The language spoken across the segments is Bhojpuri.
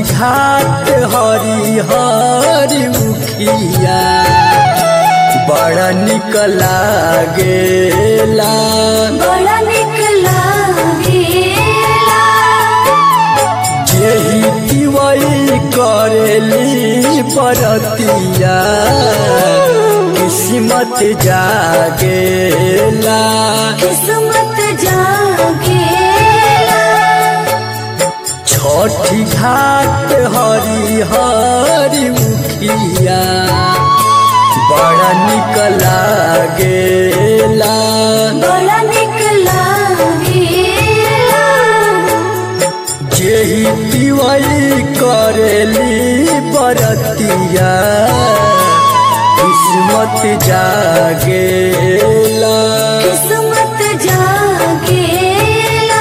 घाट हरी हरी मुखिया बड़ा निक लागेला बड़ा निक लागेला जेही दिवई करेली परतिया किस्मत जागेला किस्मत जागेला छठी घाट हरी हरी मुखिया बड़ा निक लागेला बड़ा निक लागेला जेही दिवई करेली बरतिया किस्मत जागेला किस्मत जागेला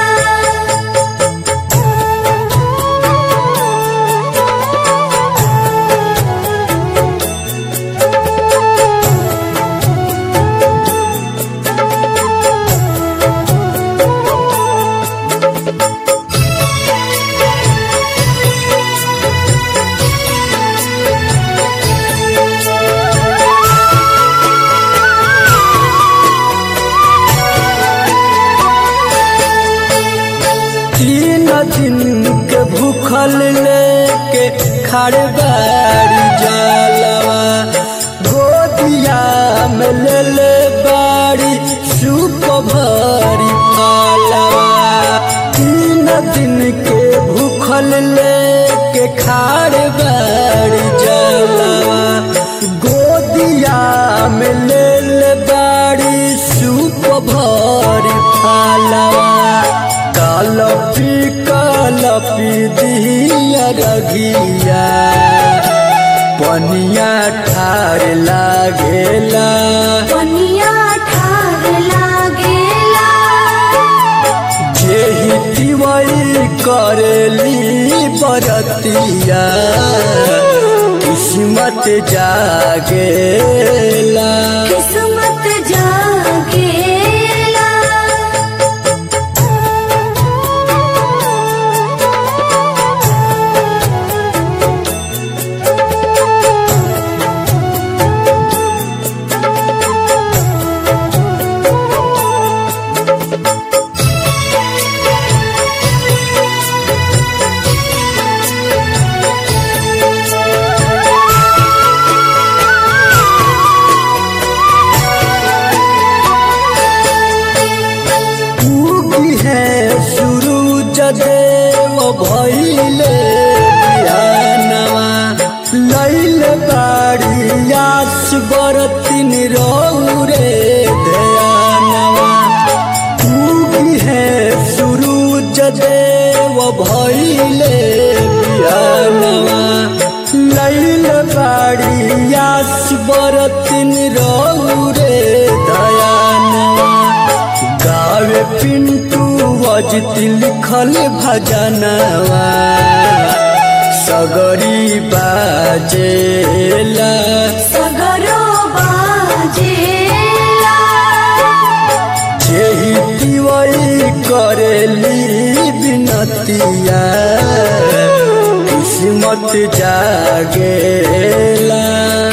तीन दिन के भूखल लेके खड़े बाड़ी जलवा गोदिया में ले ले बाड़ी सूप भरी पालवा तीन दिन के भूखल लेके खड़े बाड़ी जलवा गोदिया में ले ले बाड़ी सूप भरी पालवा कलपी कलपी दिया रघिया पनिया ठार लागेला पनिया ठार लागेला जेही दिवई करेली बरतिया किस्मत जागेला किस्मत जागेला उगी है सूरज देव भैले बिहानवा लैल बाड़ी आस बरतिन रौरे ध्यानवा उगी है सूरज देव भैले बिहानवा लैल बाड़ी आस बरतिन रौरे दयानवा गावे पिंटू वजती लिखल भजनवा सगरी बाजेला सगरो बाजेला जेही दिवई करेली बिनतिया किस्मत जागेला